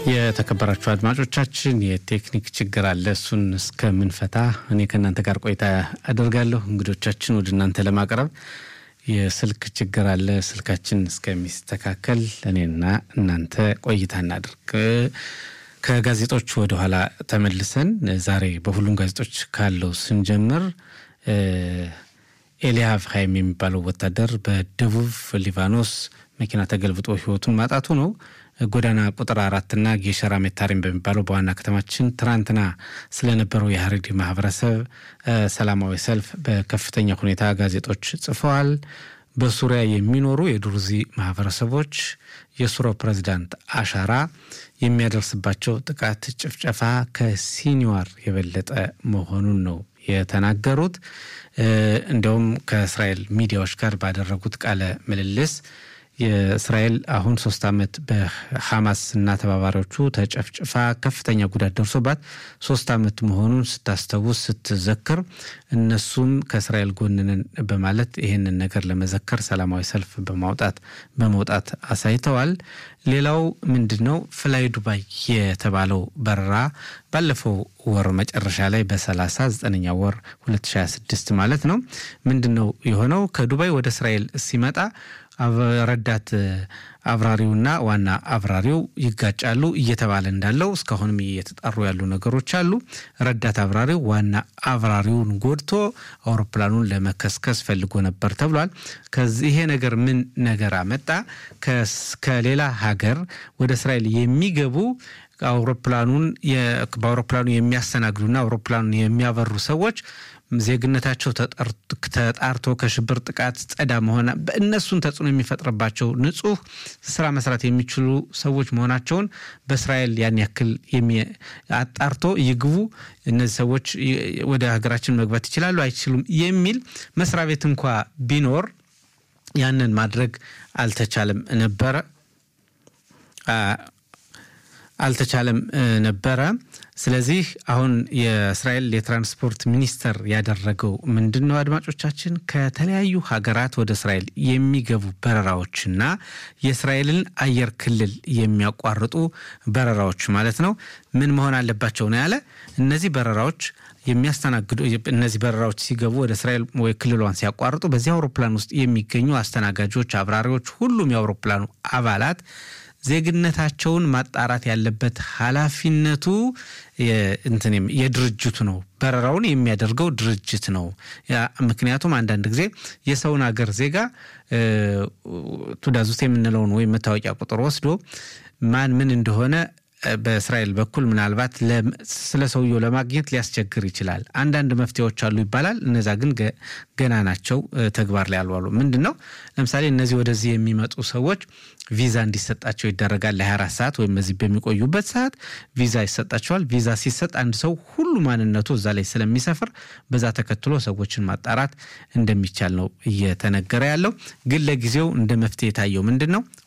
የተከበራችሁ አድማጮቻችን የቴክኒክ ችግር አለ። እሱን እስከምንፈታ እኔ ከእናንተ ጋር ቆይታ አደርጋለሁ። እንግዶቻችን ወደ እናንተ ለማቅረብ የስልክ ችግር አለ። ስልካችን እስከሚስተካከል እኔና እናንተ ቆይታ እናድርግ። ከጋዜጦች ወደኋላ ተመልሰን ዛሬ በሁሉም ጋዜጦች ካለው ስንጀምር ኤልያቭ ሀይም የሚባለው ወታደር በደቡብ ሊባኖስ መኪና ተገልብጦ ሕይወቱን ማጣቱ ነው። ጎዳና ቁጥር አራትና ጌሸራ ሜታሪም በሚባለው በዋና ከተማችን ትናንትና ስለነበረው የሀረሪ ማህበረሰብ ሰላማዊ ሰልፍ በከፍተኛ ሁኔታ ጋዜጦች ጽፈዋል። በሱሪያ የሚኖሩ የዱርዚ ማህበረሰቦች የሱሮ ፕሬዚዳንት አሻራ የሚያደርስባቸው ጥቃት፣ ጭፍጨፋ ከሲኒዋር የበለጠ መሆኑን ነው የተናገሩት። እንዲያውም ከእስራኤል ሚዲያዎች ጋር ባደረጉት ቃለ ምልልስ የእስራኤል አሁን ሶስት ዓመት በሐማስ እና ተባባሪዎቹ ተጨፍጭፋ ከፍተኛ ጉዳት ደርሶባት ሶስት ዓመት መሆኑን ስታስታውስ ስትዘክር እነሱም ከእስራኤል ጎንነን በማለት ይህንን ነገር ለመዘከር ሰላማዊ ሰልፍ በማውጣት በመውጣት አሳይተዋል። ሌላው ምንድን ነው ፍላይ ዱባይ የተባለው በረራ ባለፈው ወር መጨረሻ ላይ በሰላሳ ዘጠነኛ ወር 2026 ማለት ነው ምንድን ነው የሆነው ከዱባይ ወደ እስራኤል ሲመጣ ረዳት አብራሪውና ዋና አብራሪው ይጋጫሉ እየተባለ እንዳለው እስካሁንም እየተጣሩ ያሉ ነገሮች አሉ። ረዳት አብራሪው ዋና አብራሪውን ጎድቶ አውሮፕላኑን ለመከስከስ ፈልጎ ነበር ተብሏል። ከዚህ ይሄ ነገር ምን ነገር አመጣ? ከሌላ ሀገር ወደ እስራኤል የሚገቡ አውሮፕላኑን በአውሮፕላኑ የሚያስተናግዱና አውሮፕላኑን የሚያበሩ ሰዎች ዜግነታቸው ተጣርቶ ከሽብር ጥቃት ጸዳ መሆን በእነሱን ተጽዕኖ የሚፈጥርባቸው ንጹህ ስራ መስራት የሚችሉ ሰዎች መሆናቸውን በእስራኤል ያን ያክል አጣርቶ ይግቡ፣ እነዚህ ሰዎች ወደ ሀገራችን መግባት ይችላሉ አይችሉም የሚል መስሪያ ቤት እንኳ ቢኖር ያንን ማድረግ አልተቻለም ነበረ አልተቻለም ነበረ። ስለዚህ አሁን የእስራኤል የትራንስፖርት ሚኒስተር ያደረገው ምንድን ነው? አድማጮቻችን ከተለያዩ ሀገራት ወደ እስራኤል የሚገቡ በረራዎችና የእስራኤልን አየር ክልል የሚያቋርጡ በረራዎች ማለት ነው ምን መሆን አለባቸው ነው ያለ። እነዚህ በረራዎች የሚያስተናግዱ እነዚህ በረራዎች ሲገቡ ወደ እስራኤል ወይ ክልሏን ሲያቋርጡ በዚህ አውሮፕላን ውስጥ የሚገኙ አስተናጋጆች፣ አብራሪዎች፣ ሁሉም የአውሮፕላኑ አባላት ዜግነታቸውን ማጣራት ያለበት ኃላፊነቱ እንትንም የድርጅቱ ነው። በረራውን የሚያደርገው ድርጅት ነው። ምክንያቱም አንዳንድ ጊዜ የሰውን ሀገር ዜጋ ቱዳዙት የምንለውን ወይም መታወቂያ ቁጥር ወስዶ ማን ምን እንደሆነ በእስራኤል በኩል ምናልባት ስለ ሰውየው ለማግኘት ሊያስቸግር ይችላል። አንዳንድ መፍትሄዎች አሉ ይባላል። እነዛ ግን ገና ናቸው፣ ተግባር ላይ አልዋሉ። ምንድን ነው ለምሳሌ እነዚህ ወደዚህ የሚመጡ ሰዎች ቪዛ እንዲሰጣቸው ይደረጋል። ለ24 ሰዓት ወይም እዚህ በሚቆዩበት ሰዓት ቪዛ ይሰጣቸዋል። ቪዛ ሲሰጥ አንድ ሰው ሁሉ ማንነቱ እዛ ላይ ስለሚሰፍር በዛ ተከትሎ ሰዎችን ማጣራት እንደሚቻል ነው እየተነገረ ያለው። ግን ለጊዜው እንደ መፍትሄ የታየው ምንድን ነው